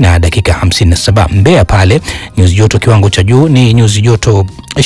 na dakika 57. Mbeya pale nyuzi joto kiwango cha juu ni nyuzi joto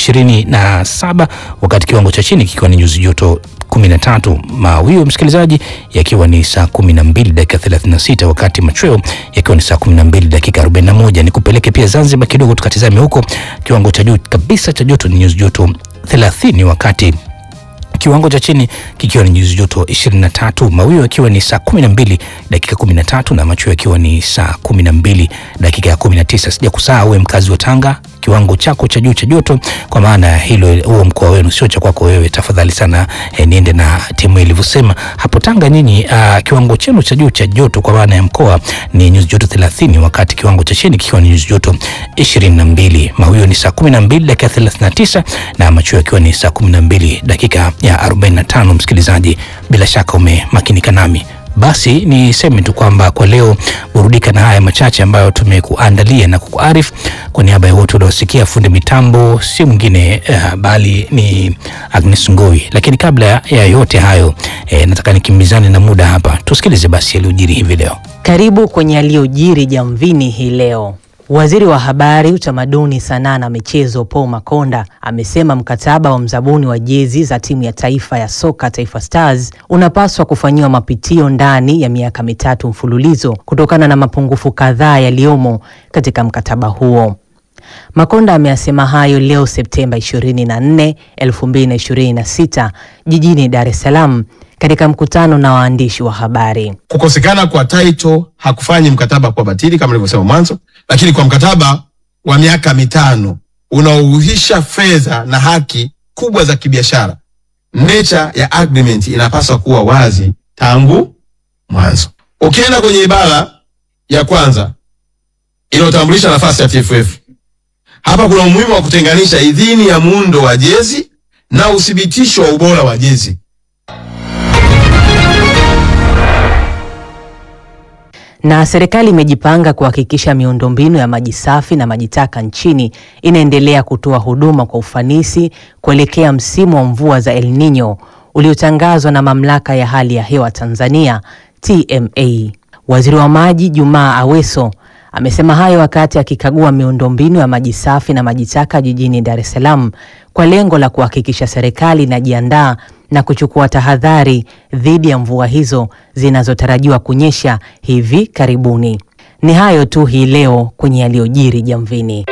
27, wakati kiwango cha chini kikiwa ni nyuzi joto 13. Mawio msikilizaji, yakiwa ni saa 12 dakika 36, wakati machweo yakiwa ni saa 12 dakika 41. Ni kupeleke pia Zanzibar kidogo tukatizame huko, kiwango cha juu kabisa cha joto ni nyuzi joto 30, wakati kiwango cha chini kikiwa ni nyuzi joto 23. Mawio yakiwa ni saa 12 dakika 13 na machweo yakiwa ni saa 12 dakika ya 19. Sija kusahau wewe mkazi wa Tanga, kiwango chako cha juu cha joto, kwa maana hilo huo mkoa wenu sio cha kwako wewe, tafadhali sana eh, niende na timu ilivyosema hapo Tanga. Nyinyi uh, kiwango chenu cha juu cha joto kwa maana ya mkoa ni nyuzi joto 30, wakati kiwango cha chini kikiwa ni nyuzi joto 22. Mawio ni saa 12 dakika 39 na machweo yakiwa ni saa 12 dakika ya 45. Msikilizaji, bila shaka umemakinika nami basi niseme tu kwamba kwa leo burudika na haya machache ambayo tumekuandalia na kukuarifu. Kwa niaba ya wote uliosikia, fundi mitambo si mwingine uh, bali ni Agnes Ngoi. Lakini kabla ya yote hayo eh, nataka nikimbizane na muda hapa, tusikilize basi yaliyojiri hivi leo. Karibu kwenye yaliyojiri Jamvini hii leo. Waziri wa Habari, Utamaduni, Sanaa na Michezo Paul Makonda amesema mkataba wa mzabuni wa jezi za timu ya taifa ya soka Taifa Stars unapaswa kufanyiwa mapitio ndani ya miaka mitatu mfululizo kutokana na mapungufu kadhaa yaliyomo katika mkataba huo. Makonda ameyasema hayo leo Septemba 24, 2026 jijini Dar es Salaam katika mkutano na waandishi wa habari. Kukosekana kwa title hakufanyi mkataba kwa batili kama nilivyosema mwanzo, lakini kwa mkataba wa miaka mitano unaohuisha fedha na haki kubwa za kibiashara, nature ya agreement inapaswa kuwa wazi tangu mwanzo. Ukienda kwenye ibara ya kwanza inayotambulisha nafasi ya TFF, hapa kuna umuhimu wa kutenganisha idhini ya muundo wa jezi na uthibitisho wa ubora wa jezi. Na serikali imejipanga kuhakikisha miundombinu ya maji safi na maji taka nchini inaendelea kutoa huduma kwa ufanisi kuelekea msimu wa mvua za El Nino uliotangazwa na Mamlaka ya Hali ya Hewa Tanzania TMA. Waziri wa Maji Jumaa Aweso amesema hayo wakati akikagua miundombinu ya maji safi na maji taka jijini Dar es Salaam kwa lengo la kuhakikisha serikali inajiandaa na kuchukua tahadhari dhidi ya mvua hizo zinazotarajiwa kunyesha hivi karibuni. Ni hayo tu hii leo kwenye yaliyojiri Jamvini.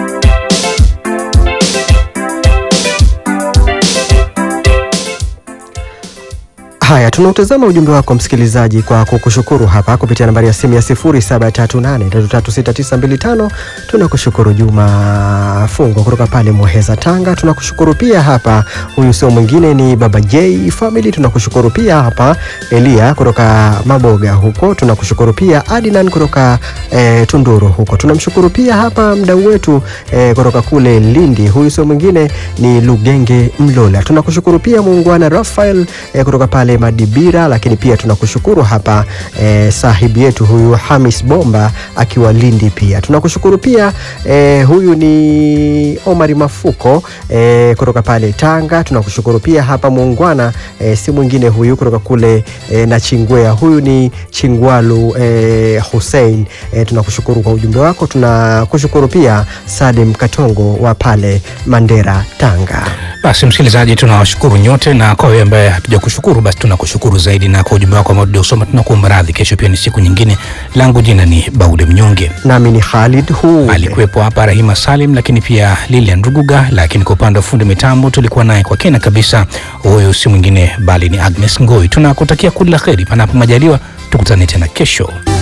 Haya, tunautazama ujumbe wako msikilizaji, kwa kukushukuru hapa kupitia nambari ya simu ya 0738336925. Tunakushukuru Juma Fungo kutoka pale Muheza, Tanga. Tunakushukuru pia hapa, huyu sio mwingine ni Baba J Family. Tunakushukuru pia hapa Elia kutoka Maboga huko. Tunakushukuru pia Adnan kutoka eh, Tunduru huko. Tunamshukuru pia hapa mdau wetu eh, kutoka kule Lindi, huyu sio mwingine ni Lugenge Mlola. Tunakushukuru pia muungwana Rafael eh, kutoka pale Madibira, lakini pia tunakushukuru hapa eh, sahibi yetu huyu Hamis Bomba akiwa Lindi. Pia tunakushukuru pia eh, huyu ni Omari Mafuko eh, kutoka pale Tanga. Tunakushukuru pia hapa muungwana eh, si mwingine huyu kutoka kule eh, na Chingwea, huyu ni Chingwalu eh, Hussein eh, tunakushukuru kwa ujumbe wako. Tunakushukuru pia Salim Katongo wa pale Mandera, Tanga. Basi msikilizaji, tunawashukuru nyote, na kwa wewe ambaye hatuja kushukuru, basi tunakushukuru zaidi, na kwa ujumbe wako ambao tuliosoma tunakuomba radhi. Kesho pia ni siku nyingine. Langu jina ni Baule Mnyonge, nami ni Khalid hu alikuwepo hapa Rahima Salim, lakini pia Lilian Ruguga, lakini kwa upande wa fundi mitambo tulikuwa naye kwa kina kabisa, huyu si mwingine bali ni Agnes Ngoi. Tunakutakia kila la heri, panapo majaliwa tukutane tena kesho.